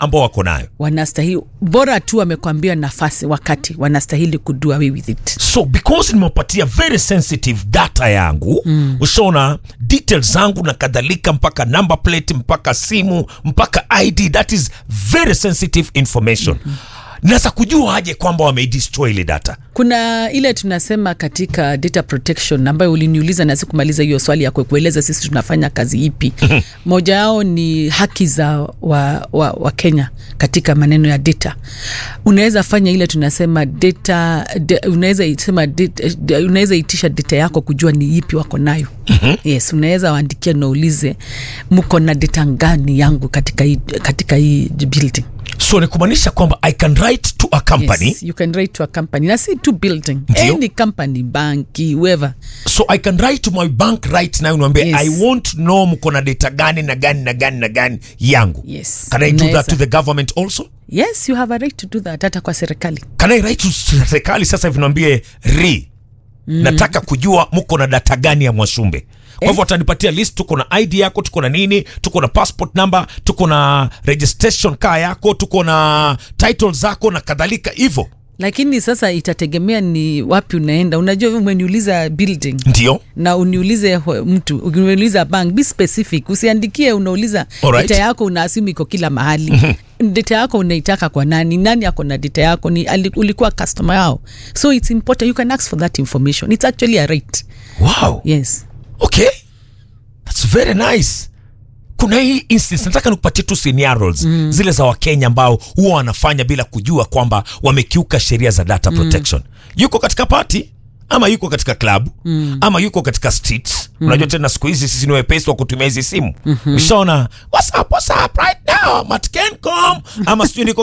ambao wako nayo wanastahili bora tu wamekwambia nafasi wakati wanastahili kudo away with it so because nimewapatia very sensitive data yangu mm. ushaona details zangu na kadhalika mpaka number plate mpaka simu mpaka id that is very sensitive information mm-hmm. naweza kujua aje kwamba wameidestroy ile data kuna ile tunasema katika data protection ambayo uliniuliza na sikumaliza hiyo swali ya kueleza sisi tunafanya kazi ipi moja yao ni haki za wa, wa, wa kenya katika maneno ya data unaweza fanya ile tunasema data de, unaweza sema data- de- unaweza itisha data yako kujua ni ipi wako nayo yes unaweza waandikia naulize mko na data ngani yangu katika hii, katika hii building so ni kumaanisha kwamba i can write to a company yes, you can write to a company na si to building Ndio. any company banki whoever so i can write to my bank right now niambia Yes. i want to know mko na data gani na gani na gani na gani yangu Yes. can i do that Unaweza. to the government also yes you have a right to do that hata kwa serikali can i write to serikali sasa hivi niambie ri mm. nataka kujua mko na data gani ya mwashumbe kwa hivyo watanipatia list tuko na id yako tuko na nini tuko na passport number tuko na registration car yako tuko na title zako na kadhalika hivyo lakini sasa itategemea ni wapi unaenda unajua umeniuliza building ndio na uniulize hwe- mtu uniuliza bank be specific usiandikie unauliza Alright. data yako unaasimu iko kila mahali data yako unaitaka kwa nani nani ako na data yako ni ali- ulikuwa customer yao so it's important you can ask for that information it's actually a right wow yes okay thats very nice kuna hii instance nataka nikupatie tu scenarios mm. zile za wakenya ambao huwa wanafanya bila kujua kwamba wamekiuka sheria za data protection yuko katika party ama yuko katika klabu mm. ama yuko katika streets mm. unajua tena siku hizi sisi ni wepesi wa kutumia hizi simu mm-hmm. ushaona what's up, what's up right now matkencom ama sijui niko